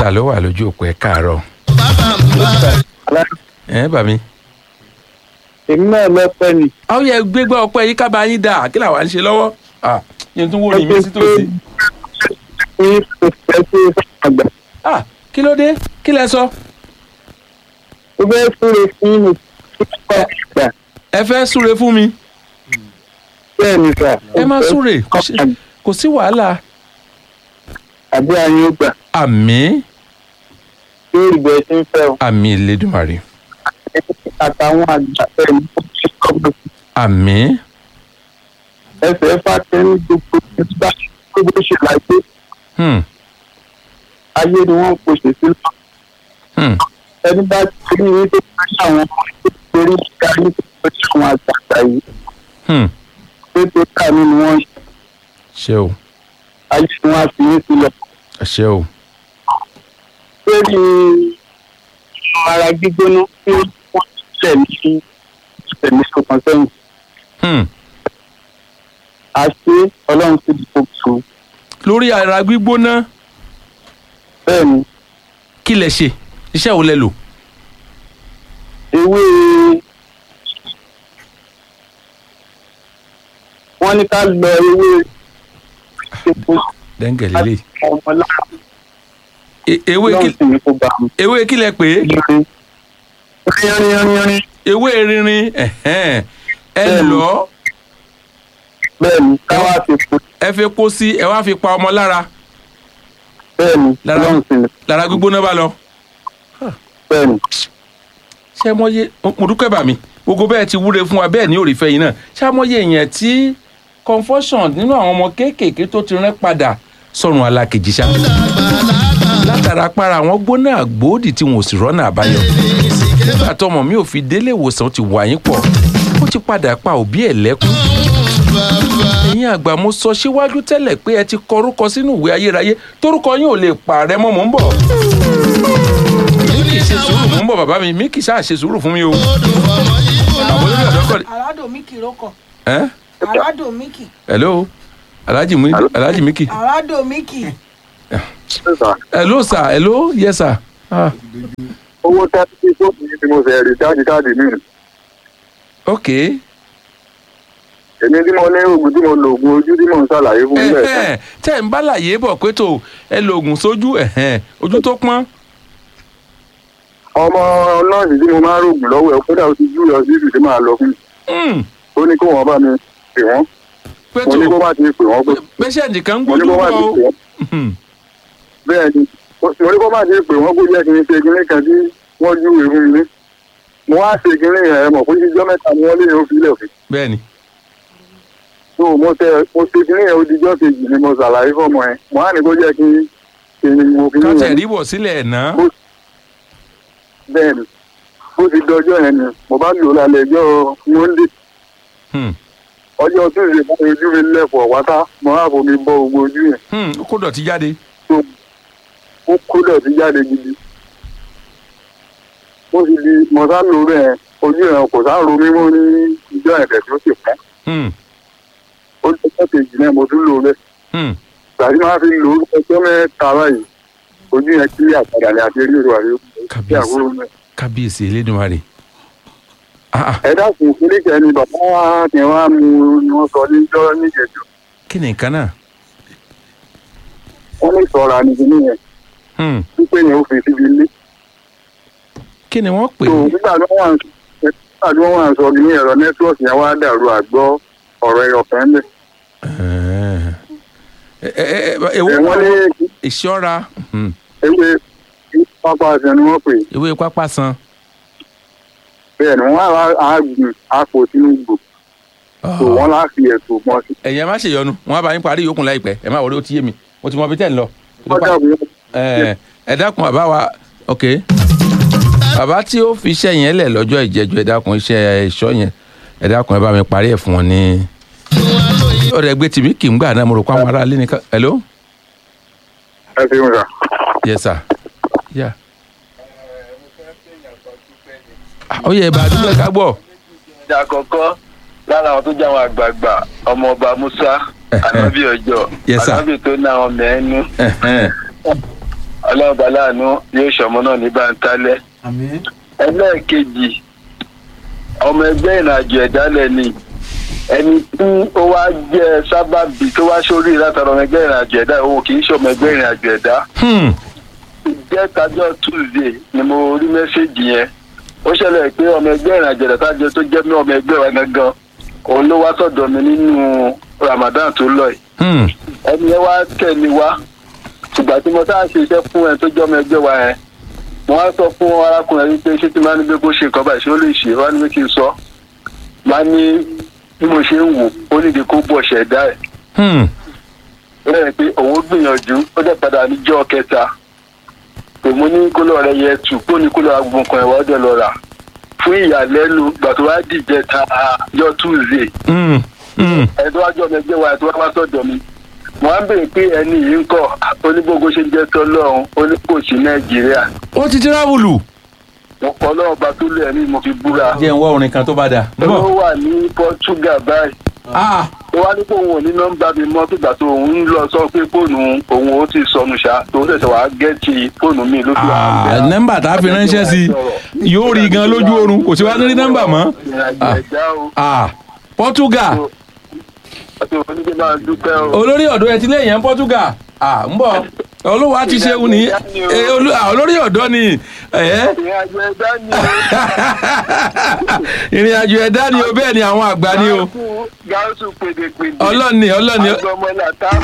ta ló wà lójú òpó ẹ káàárọ̀ ẹ bà mí. èmi náà lọ́pẹ́ ni. àwọn yẹ gbégbá ọpẹ́ yìí kábàá yín dà kí làwọn à ń ṣe lọ́wọ́ Ah, yẹn tún wò ní mí sí tòsí. ní kò fẹ́ tó àgbà. Ah, kí ló dé kí lẹ sọ ó fẹ́ súre fún mi tó bá àgbà. ẹ fẹ́ súre fún mi bẹ́ẹ̀ ni sà. ẹ má súre kò sí- kò sí wàhálà. àbí àyìn ó gbà àmì lórí ìgbẹ́ tí ń fẹ́ o. àmì Elédùmarè àtàwọn àgbà bẹ́ẹ̀ ni ó ti kọ́ bó ti àmì ẹsẹ̀ fàtẹ́ ní gbogbo ìgbà tó bó ṣe láyé hmm, ayé ni wọ́n kò ṣe sí lọ. hmm, ẹni bá ti rí ní tó bá ṣe àwọn ọmọ tó torí ká ní tó ṣe àwọn àgbàgbà yìí hmm. pé tó kà ní ni wọ́n ṣe ṣé o ayé ni wọ́n á fi ní sílẹ̀. ṣé o lórí ara gbígbóná tí wọ́n tẹ̀ ní ìtẹ̀lé ọkàn sẹ́yìn. hmm. àṣé ọlọ́run ti di gbogbo lórí ara gbígbóná bẹ́ẹ̀ ni kí lẹ ṣe iṣẹ́ wo lẹ lò ewé wọ́n ní ká lọ ewé epo dẹ́ngẹ̀ lélẹ̀ ọmọ lára E- ewé lọ́run kí sì ní kó bá mi. ewé kí lẹ pè é rin rin rin ewé rinrin ẹ̀hẹ́n. ẹ Bẹ́ẹ̀ni. lọ bẹ́ẹ̀ ni káwá ti po ẹ fi epo sí ẹ wá fi pa ọmọ lára bẹ́ẹ̀ ni Lára- ọlọ́run sì ní lára gbígbóná bá lọ. bẹ́ẹ̀ ni ṣé mọ́yé mo dúpẹ́ bà mí gbogbo bẹ́ẹ̀ ti wúre fún wa bẹ́ẹ̀ ní òrìfẹ́ yìí náà ṣé mọ́yé èèyàn tí confusion nínú àwọn ọmọ kéékèèké tó ti rán padà sọ̀rùn alákejì ṣá látara para àwọn gbóná àgbòdì tí wọn ò sì rọ́nà àbáyọ nígbà tọmọ mi ò fi délé ìwòsàn ó ti wà yín pọ̀ ó ti padà pa òbí ẹ̀ lẹ́kún ẹ̀yin àgbà mo sọ síwájú tẹ́lẹ̀ pé ẹ ti kọrúkọ sínú ìwé ayérayé torúkọ yín ò lè pààrẹ mọ́ mò ń bọ̀ mi kì í ṣe sùúrù mò ń bọ̀ bàbá mi mi kì í ṣáà ṣe sùúrù fún mi o àwọn olórí ọ̀dọ́ kọ́ Arado Miki lóko. ẹ́ Arado Miki. hello alhaji mi alhaji miki Arado Miki. hello sir hello yes sir ah owó tábí tí fóònù yìí tí mo fẹ́ rí jáde káàdì mi ok èmi tí mo ní oògùn tí mo lo oògùn ojú tí mo ń ṣàlàyé fún ilé ẹ̀ka ẹ̀hẹ́n, tẹ́ ẹ̀ ń bá láyé bọ̀ pé tó ẹ lo oògùn sójú ẹ̀hẹ́n, ojú tó pọ́n ọmọ nọ́ọ̀sì tí mo máa ń rògùn lọ́wọ́ ẹ̀ kódà ó ti jú lọ sí ìdí máa lọ fún mi Hmm, ó ní kó wọn bá mi pè wọ́n pé mo tó ní kó má ti pè wọ́n pé pẹ́ṣẹ́ǹtì kan ń mo ní gbójú kó má bọ̀ ti o pè wọ́n Hmm, bẹ́ẹ̀ ni mo ní kó má ti pè wọ́n kó jẹ́ kí n ṣe kinní kan tí wọ́n júwe fún mi ní mo wá ṣe kinní yẹn ẹ mọ̀ pé jíjọ́ mẹ́ta ni wọ́n lé yẹn ó fi ilẹ̀ fún bẹ́ẹ̀ ni so mo tẹ mo ṣe kinní yẹn odijọ́ kejì ni mo ṣàlàyé fọ́mọ ẹ mo á ní kó jẹ́ kí kí n wo kinní káṣẹ̀ yẹn rí bọ̀ sílẹ̀ ẹ̀ ná bẹ́ẹ̀ ni bó ti dọjọ́ yẹn ni mo bá lò lálẹ́ ẹjọ́ monday Hmm, ọjọ́ tuesday mo ojú mi lẹ́fọ̀ wáta mo á fomi bọ́ gbogbo ojú yẹn hmm, ó kó dọ̀tí jáde tó ó kó dọ̀tí jáde gidi ó sì di mo sá lò rẹ̀ ojú yẹn kò sá ro mímọ́ ní ìjọ ẹ̀fẹ̀ tó sì pọ́n Hmm, ó ní ọjọ́ kejì náà mo tún lò rẹ̀ hmm, tàbí máa fi lò ó ọjọ́ mẹ́ta báyìí ojú yẹn kí àpàdà ní àti eré ìrọ̀ àríwá kí Kábíyèsí. àbúrò náà. kábíyèsí elédùnmarè Ah, ah, ẹ dákun kíníkẹ́ ni bàbá wa kí wọ́n á mú ni wọ́n sọ níjọ́ níjẹ̀jọ́ kí ni nǹkan náà wọ́n ní sọ̀rọ̀ àníkíní yẹn Hmm, wípé yẹn ó fi síbi ilé. kí ni wọ́n pè tó é nígbà tí wọ́n wà ń nígbà tí wọ́n wà ń sọ ní ẹ̀rọ nẹ́tíwọ̀kì yẹn wá dàrú àgbọ́ ọ̀rọ̀ ẹ̀yọ̀ kan bẹ̀. ẹ ẹ ẹ èwo ẹ̀ wọ́n lé ìṣọ́ra hmm, ewé pápá àṣẹ ni wọ́n pè é. ewé pápá san bẹ́ẹ̀ ni wọ́n á á gùn àpò sínú gbò tó wọ́n lá fi ẹ̀sùn mọ́ sí. ẹ̀yin ẹ má ṣèyọnu wọn á bá yín parí yòókù láìpẹ́ ẹ má wọlé ó ti yé mi mo ti mọ ibi tẹ́ ń lọ. wọ́n dàbí ẹ ẹ dákun bàbá wa ok bàbá tí ó fi iṣẹ́ yẹn lẹ̀ lọ́jọ́ ìjẹ́jọ́ ẹ dákun iṣẹ́ ẹ̀ṣọ́ yẹn ẹ dákun ẹ bá mi parí ẹ̀ fún wọn ní. ọ̀rẹ́ ẹgbẹ́ tìmí kì í gbà náà mo rò pé àwọn ará ilé nìkan hello ẹ fi hùn rà. yes sir yeah. Ah, ó yẹ ìbá àdúgbò ká gbọ́. ìjà àkọ́kọ́ lára àwọn tó jẹ́ àwọn àgbààgbà ọmọọba musa anabi ọjọ́ Yes, sir. anabi tó ní àwọn mẹ́ẹ́nu Ẹ̀hẹ́n. ọlọ́run bá láàánú yóò ṣọmọ náà ní báńtálẹ́ àmín ẹlẹ́ẹ̀kejì ọmọ ẹgbẹ́ ìrìnàjò ẹ̀dálẹ̀ ni ẹni tí ó wá jẹ́ sábàbí tó wá sórí látara ọmọ ẹgbẹ́ ìrìnàjò ẹ̀dá òun kì í ṣe ọmọ ẹgbẹ́ ìrìnàjò ẹ̀dá Hmm. ìjẹ́tajọ́ tuesday ni mo rí mẹ́sẹ̀gì yẹn ó ṣẹlẹ̀ pé ọmọ ẹgbẹ́ ìrìnàjò ẹ̀dá tájọ tó jẹ́ mí ọmọ ẹgbẹ́ wa gangan òun ló wá sọ̀dọ̀ mi nínú ramadan tó lọ yìí Hmm. ẹni yẹn wá tẹ̀lé wá ṣùgbọ́n tí mo sáà ṣe iṣẹ́ fún ẹ tó jẹ́ ọmọ ẹgbẹ́ wa yẹn mo wá sọ fún arákùnrin yìí pé ṣé tí máa ní pé kó ṣe nǹkan báyìí ṣé ó lè ṣe wá ní pé kí n sọ máa ní bí mo ṣe ń wò ó nídìí kó bọ̀ ṣẹ̀dá ẹ̀ Hmm. bẹ́ẹ̀ pé òun gbìyànjú ó dẹ̀ padà níjọ́ kẹta òun ní kó lọ́ọ́ rẹ yẹ tù kó ní kó lọ́ọ́ agbọ̀n kan ẹ̀wọ́ ọ̀dẹ̀ lọ́ọ́ rà fún ìyàlẹ́nu gbà tó wá dìjẹ́ ta yọ túùzé Hmm. Hmm. ẹ̀dọ́ wájú ọmọ ẹgbẹ́ wa ẹ̀dọ́ wá sọ̀dọ̀ mi wọ́n á bèèrè pé ẹni yìí ń kọ́ onígbogbo ṣe ń jẹ́ tọ́lọ́run oníkòsí nàìjíríà ó ti tíráwùlù. ọlọ́run bá tó lé ẹni mo fi búra jẹ́ ń wá orin kan tó bá dà. ó Bọ̀. wà ní portugal báyìí Ah. ó wá ní pé òun ò ní nọ́mbà mi mọ́ fìgbà tó òun ń lọ sọ pé fóònù òun ó ti sọnù ṣá tó ṣẹ̀ṣẹ̀ wàá gẹ́ẹ̀tì fóònù mi ló fi wà ń bẹ̀. Ah, nọ́mbà tá a fi ránṣẹ́ sí i yóò rí gan lójú oorun kò sí wá ní nọ́mbà mọ́. ìrìnàjò ẹ̀dá o Ah, Portugal àti oníṣẹ́ máa dúpẹ́ o. olórí ọ̀dọ́ ẹ ti lé èèyàn Portugal Ah, ń bọ̀ olówó ti ṣeun ní Eh, olú- ah, olórí ọ̀dọ́ ni Eh, ìrìnàjò ẹ̀dá ni o. ìrìn àjò ẹ̀dá ni o bẹ́ẹ̀ ni àwọn àgbà ni o gáúsù pèdèpèdè. ọlọ́ni ọlọ́ni agbọmọlá tá